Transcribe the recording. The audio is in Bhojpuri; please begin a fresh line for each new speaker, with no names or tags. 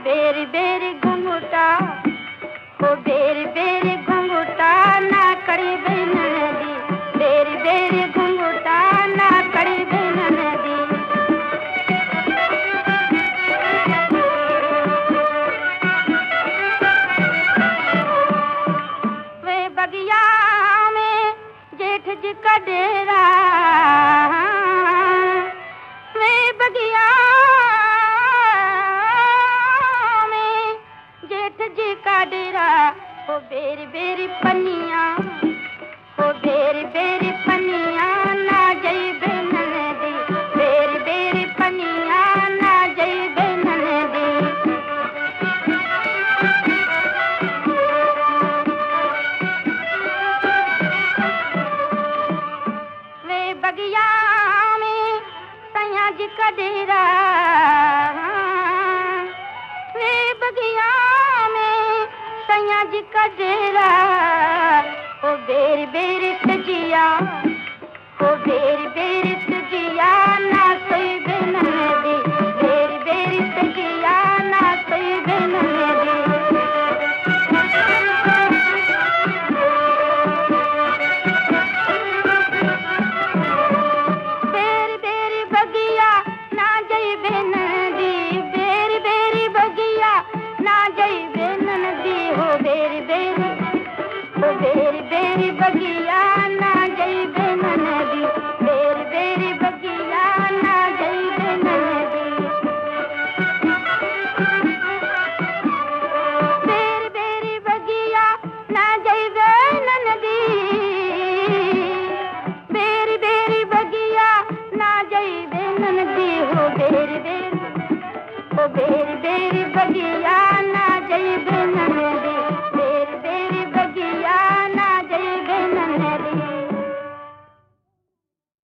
बेरी बेरी घुंघटा हो बेरी बेरी घुंघटा ना करी बिन नदी बेरी बेरी घुंघटा ना करी बिन नदी वे बगिया में जेठ जी का डेरा वे बगिया में जेठ जी का डेरा हो बेरी बेरी पनिया हो बेरी बेरी पनिया ना जई नदी बेरी बेरी पनिया ना जई नदी वे बगिया में सैया जी का डेरा वे बगिया में सैया जी का डेरा ओ बेर बेर तजिया ओ बेर बेर तजिया ना सोई बिन दे बेर बेर तजिया ना सोई बिन दे बेरी बेरी बगिया ना जई बेन दी बेरी बेरी बगिया ना जई बेन दी हो बेरी बेरी हो बेरी बेरी बगिया ना जई बेन दी बेरी बेरी बगिया ना जई बेन दी बेरी बेरी बगिया ना जई बेन नदी बेरी बेरी बगिया ना जई बेन नदी हो बेरी बेरी हो बेरी बेरी बगिया